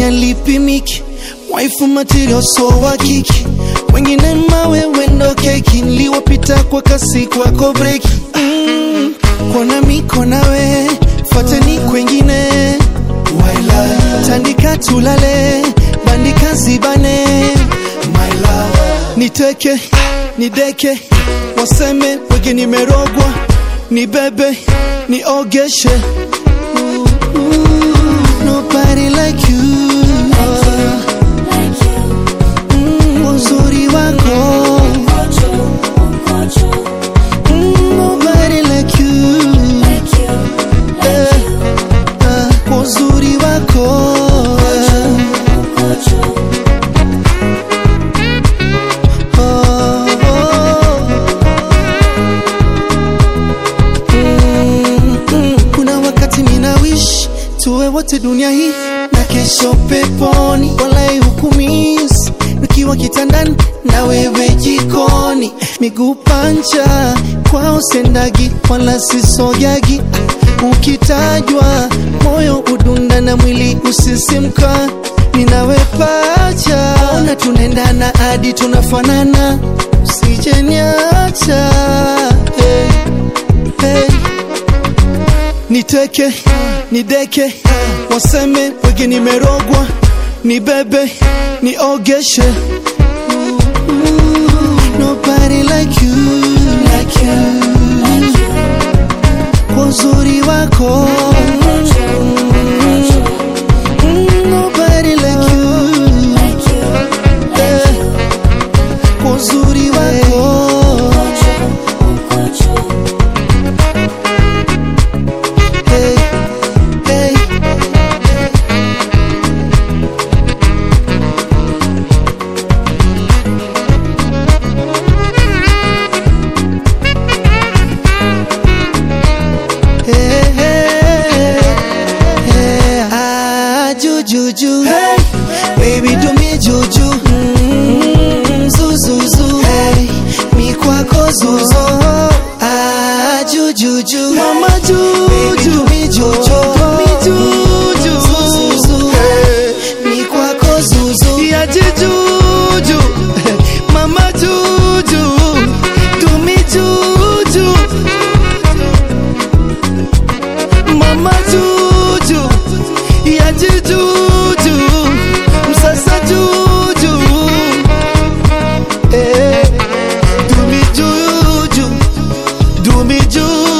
alipimiki waifu material so wa kiki wengine mawe wendo keki niliwapita kwa kasi kwako breki mm, kona miko nawe fateni kwengine Waila. tandika tulale bandika zibane My love. niteke nideke waseme wege nimerogwa nibebe niogeshe Ooh, ooh, nobody like you Mm, uzuri wako Mm, nobody like you Eh, ah, kwa uzuri wako Oh, oh. Mm, mm. kuna wakati mina wish tuwe wote dunia hii na kesho peponi walai hukumis nikiwa kitandani na wewe jikoni miguu pancha kwao sendagi wala sisogagi ukitajwa moyo udunda na mwili usisimka ninawe pacha ona tunaendana hadi tunafanana usijeniacha hey, hey niteke nideke waseme wege nimerogwa nibebe niogeshe Ooh, ooh, nobody like you, like you. kwa uzuri wako Mm, nobody like you. Eh, kwa uzuri wako hey, hey. Hey, hey, hey. Ah, jujuju. Hey, baby do me juju. Mm, zuzuzu. Hey, mi kwako zuzu. Ah, jujuju. Mama juju. Baby do me juju. Mi juju. Zuzuzu. Hey, mi kwako zuzu. Ya jujuju. Mama juju. Do me juju. Mama Juju, ya Juju, msasa Juju, eh, do me Juju, do me Juju.